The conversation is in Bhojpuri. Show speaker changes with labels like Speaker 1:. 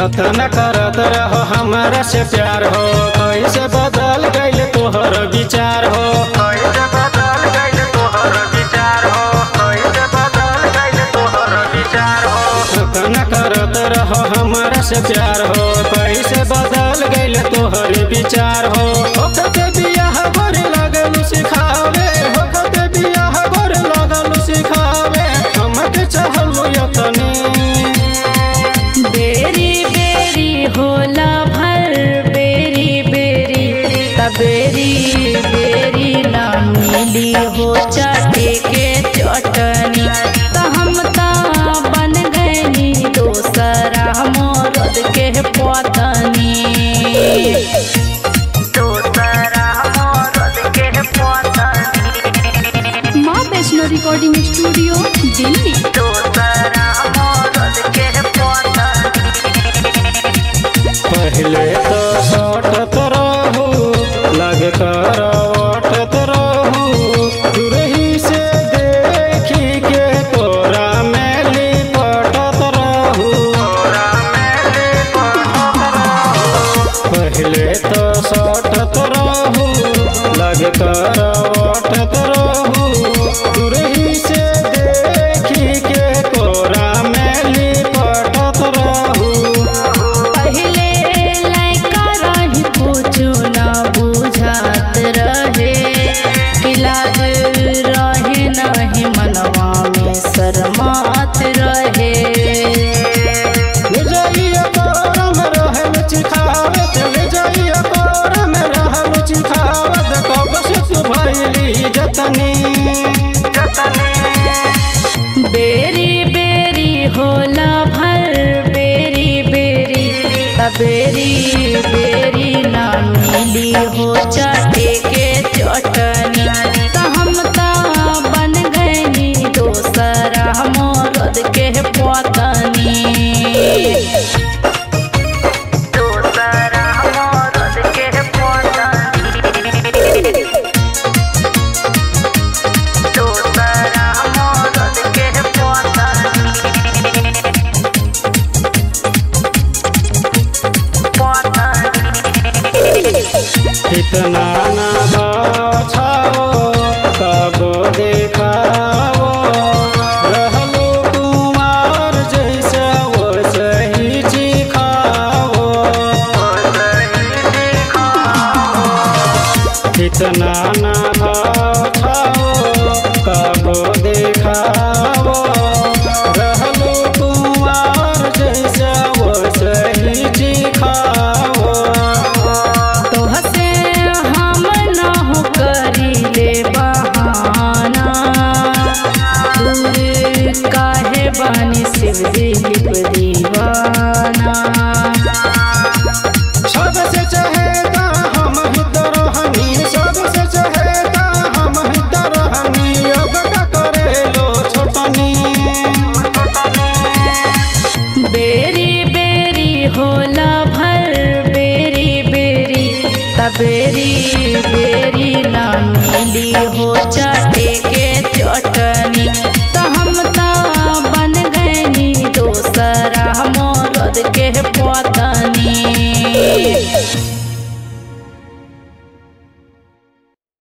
Speaker 1: कतन करत रहो हमरा से प्यार हो कैसे बदल गइल तोहर विचार हो कैसे बदल गइल तोहर विचार हो कैसे बदल गइल तोहर विचार हो कतन करत रहो हमरा से प्यार हो कैसे बदल गइल तोहर विचार हो ओकते बियाह गोरे लगल सिखावे ओकते बियाह गोरे लगल सिखावे हमके चाहलू यतनी
Speaker 2: बेरी बेरी होला भर बेरी बेरी तबेरी बेरी ना मिली हो चाटे के चटनी त हम ता बन गनी दोसरा मोरद के पतनी दोसरा मोरद के पतनी
Speaker 3: माँ वैष्णो रिकॉर्डिंग स्टूडियो दिल्ली
Speaker 2: दोसरा मोरद के पतनी
Speaker 1: पहले तो सटत रहू लग कर ओटत रहू दूरही से देखी के तोरा में लिपटत रहू पहले तो सटत रहू लग कर ओटत रहू दूरही से देखी के तोरा में लिपटत रहू
Speaker 2: पहिले लैका रही कुछु ना बुझात रहे इलाज रहे नहीं मनवा में शरमात रहे
Speaker 1: विजयी कोरम रहल चिखावत विजयी कोरम रहल चिखावत कब से तू भइली जतनी
Speaker 2: बेरी बेरी होला भर बेरी बेरी तबेरी बेरी ना मिली हो चाटे के चटनी त हम ता बन गनी दोसरा मोरद के पतनी दोसरा मोरद के पतनी दोसरा मोरद के
Speaker 1: इतना ना बाछाओ कब देखाओ रहलो कुमार जैसे वो सही चिखाओ इतना ना बाछाओ कब देखाओ रहलो कुमार जैसे वो सही चिखाओ
Speaker 2: तोहसे हम न हो करी ले बहाना दूर काहे बानी शिव दिलीप दीवाना
Speaker 1: सबसे चहेता हम ही तो रहनी सबसे चहेता हम ही तो रहनी अब का करे लो छोटनी
Speaker 2: बेरी बेरी होला भर बेरी बेरी तबेरी बेरी ना मिली हो चाटे के चटनी त हम ता बन गनी दोसरा मोरद के पतनी